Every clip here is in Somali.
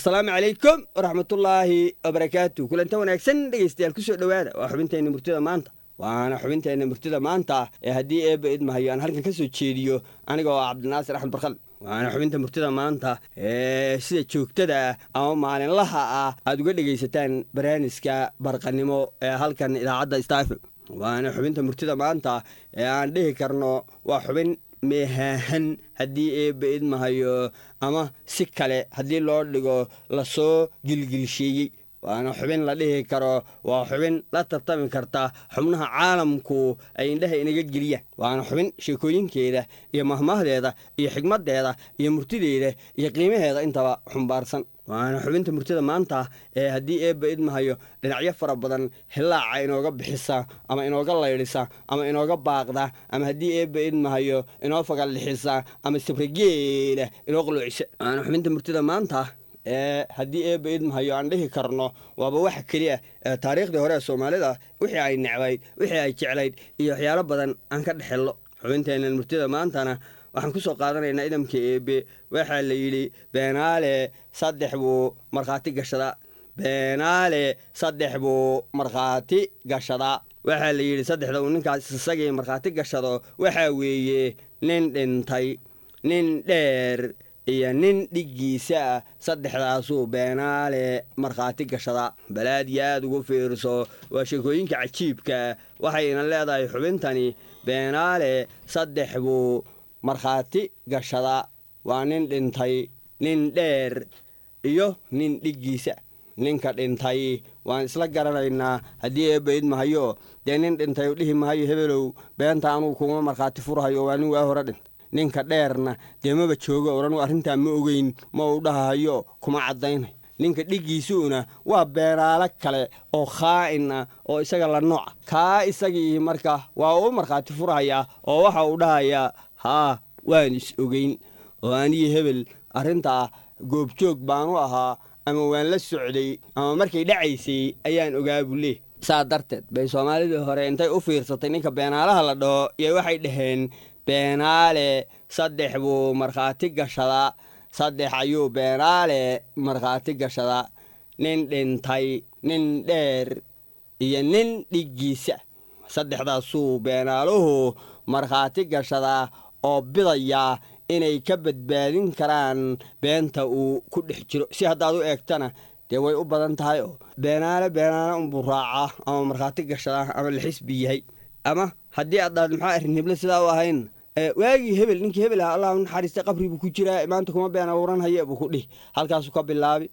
asalaamu calaykum waraxmatullaahi wabarakaatu kulanta wanaagsan dhegaystayaal kusoo dhowaada waa xubinteenna murtida maanta waana xubinteenna murtida maanta ee haddii eebba idmahayo aan halkan ka soo jeediyo aniga oo cabdinaasir axmed barkal waana xubinta murtida maanta ee sida joogtada ah ama maalinlaha ah aad uga dhegaysataan barnaamijka barqanimo ee halkan idaacadda stafel waana xubinta murtida maanta ee aan dhihi karno waa xubin meehaahan haddii eebba idmahayo ama si kale haddii loo dhigo lasoo gilgilsheeyey waana xubin la dhihi karo waa xubin la tartami karta xubnaha caalamku ay indhaha inaga geliyaan waana xubin sheekooyinkeeda iyo mahmahdeeda iyo xigmaddeeda iyo murtideeda iyo qiimaheeda intaba xumbaarsan waana xubinta murtida maanta ee haddii eebba idmahayo dhinacyo fara badan hilaaca inooga bixisa ama inooga laydhisa ama inooga baaqda ama haddii eebba idmahayo inoo fagallixisa ama sabrageela inoo qaloocisa waana xubinta murtida maanta ee haddii eebba idmahayo aan dhihi karno waaba waxa keliya ee taariikhdii hore ee soomaalida wixii ay necbayd wixii ay jeclayd iyo waxyaalo badan aan ka dhexello xubinteenna murtida maantana waxaan ku soo qaadanaynaa idamka eebe waxaa la yidhi beenaale saddex buu markhaati gashadaa beenaale saddex buu markhaati gashadaa waxaa la yidhi saddexda uu ninkaas isagii markhaati gashado waxaa weeye nin dhintay nin dheer iyo nin dhiggiisa ah saddexdaasuu beenaale markhaati gashadaa balaad iyo aad ugu fiirso waa sheekooyinka cajiibkaa waxayna leedahay xubintani beenaale saddex buu markhaati gashadaa waa nin dhintay nin dheer iyo nin dhiggiisa ninka dhintay waan isla garanaynaa haddii eebba idmahayo dee nin dhintay dhihi mahayo hebelow beenta anugu kuma markhaati furhayo waa nin waa hore dhintay ninka dheerna dee maba joogo odhan arrintaa ma ogeyn ma uu dhahayo kuma caddaynay ninka dhiggiisuuna waa beenaalo kale oo khaa'in ah oo isaga la nooca kaa isagii marka waa uu markhaati furhayaa oo waxa uu dhahayaa haa waan is ogeyn oo anigii hebel arrintaa goobjoog baanu ahaa ama waan la socday ama markay dhacaysay ayaan ogaa bulee saa darteed bay soomaalidii hore intay u fiirsatay ninka beenaalaha la dhaho iyo waxay dhaheen beenaale saddex buu markhaati gashadaa saddex ayuu beenaale markhaati gashadaa nin dhintay nin dheer iyo nin dhiggiisa saddexdaasuu beenaaluhu markhaati gashadaa oo bidayaa inay ka badbaadin karaan beenta uu ku dhex jiro si haddaad u eegtana dee way u badan tahay oo beenaale beenaale unbuu raacaa ama markhaati gashadaa ama la xisbi yahay ama haddii aad dhahad maxaa arrin hible sidaa u ahayn waagii hebel ninkii hebel ah allah naxariistay qabri buu ku jiraa maanta kuma been abuuran haye buu ku dhihi halkaasuu ka bilaabi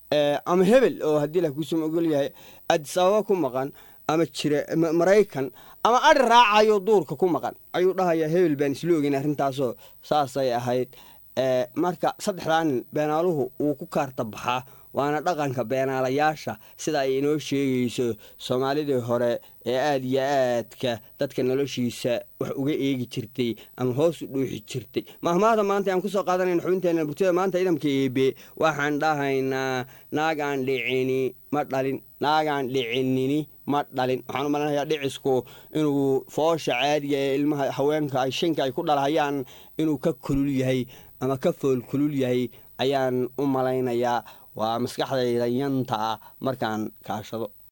ama hebel oo haddii la kuusuma ogol yahay adis ababa ku maqan ama jira maraykan ama adhi raacayo duurka ku maqan ayuu dhahayaa hebel baan isla ogeyn arrintaasoo saasay ahayd marka saddexdaa nin beenaaluhu wuu ku kaarta baxaa waana dhaqanka beenaalayaasha sida ay inoo sheegayso soomaalidii hore ee aada iyo aadka dadka noloshiisa wax uga eegi jirtay ama hoos u dhuuxi jirtay mahmaahda maanta aan kusoo qaadanayna xubinteena burtida maanta idamka eebe waxaan dhahaynaa naagaan dhicini ma dhalin naagaan dhicinini ma dhalin waxaan u malanayaa dhicisku inuu foosha caadiga ee ilmaha haweenka ay shanka ay ku dhalhayaan inuu ka kulul yahay ama ka fool kulul yahay ayaan u malaynayaa waa maskaxdayda yanta ah markaan kaashado